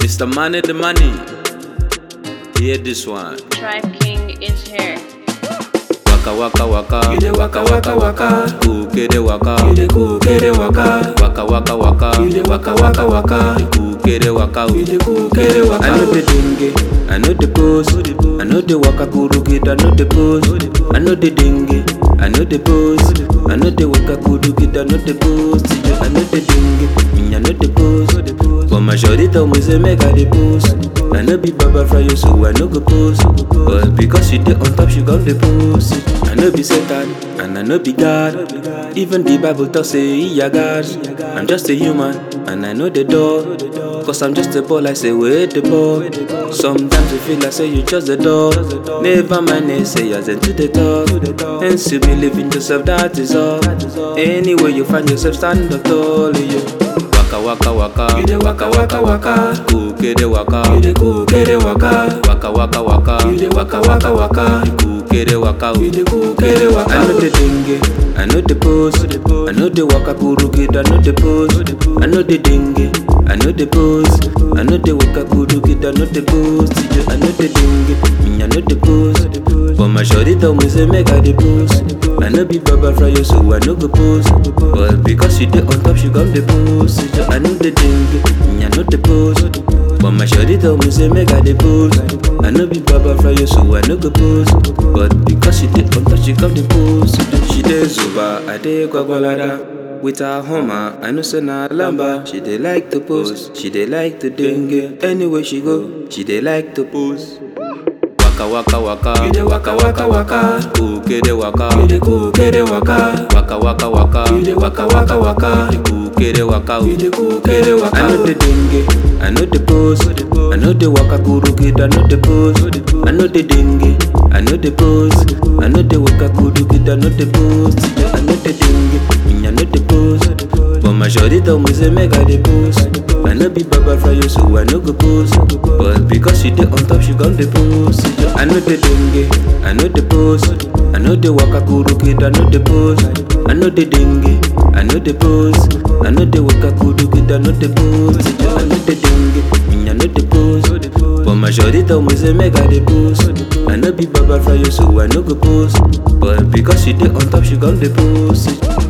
Mr. Money the Money. Hear this one. Tribe King is here. Waka waka waka. You dey waka, waka, waka. Kukere waka. You dey kukere waka. Waka waka waka. You dey waka, waka, waka. Kukere waka. You dey kukere waka. I know the dingy, I know the pose, I know the waka kuru kid, I know the pose, I know the dingy, I know the pose, I know the waka kuru kid, I know the pose, I know the dingy, me I know the pose, but my shorty tell me say make I the pose, I know be Baba Fry so I know go pose, but because she dey on top she got the pose, I know be Satan and I know be God, even the Bible talk say he a God, I'm just a human and I know the door. Cause I'm just a ball, I say wait the ball. Sometimes you feel like say you just a dog. Never mind, they say you're into the talk. And still believe in yourself, that is all. Anyway, you find yourself, stand up tall, you. Waka waka waka. You dey waka, waka, waka. Kukere waka. You dey kukere waka. Waka waka waka. You dey waka, waka, waka. Kukere waka. You dey kukere waka. I know the dingy, I know the pose, I know the waka kuru kid, I know the pose, I know the dingy, I know the pose, I know the waka kuru kid, I know the pose, I know the dingy, me I know the pose, but my shorty tell me say make I the pose, I know be Baba Fry so I know go pose, but because she dey on top she got the pose, I know the dingy, me I know the pose. But my shorty tell me say make I the pose I know be Baba Fry so I know go pose But because she did on top she come the pose She dey Zuba, I dey Gwagwalada With her Hummer, I know say na lamba She dey like to pose, she dey like to dengue Anywhere she go, she dey like to pose Waka waka waka You dey waka, waka, waka. Kukere waka You dey kukere waka. Waka waka waka You dey waka, waka, waka. Kukere waka You dey kukere waka. I know the dingy, I know the pose, I know the waka kuru kid, I know the pose, I know the dingy, I know the pose, I know the waka kuru kid, I know the pose, I know the dingy, me I know the pose, but my shorty tell me say make I the pose, I know be Baba Fry so I know go pose, but because she dey on top she got the pose, I know the dingy, I know the pose, I know the waka kuru kid, I know the pose, I know the dingy, I know the pose, I know the waka kuru kid, I know the pose, I know the dingy, me I know the pose, but my shorty tell me say make I the pose, I know be Baba Fry so I know go pose, but because she dey on top she got the pose.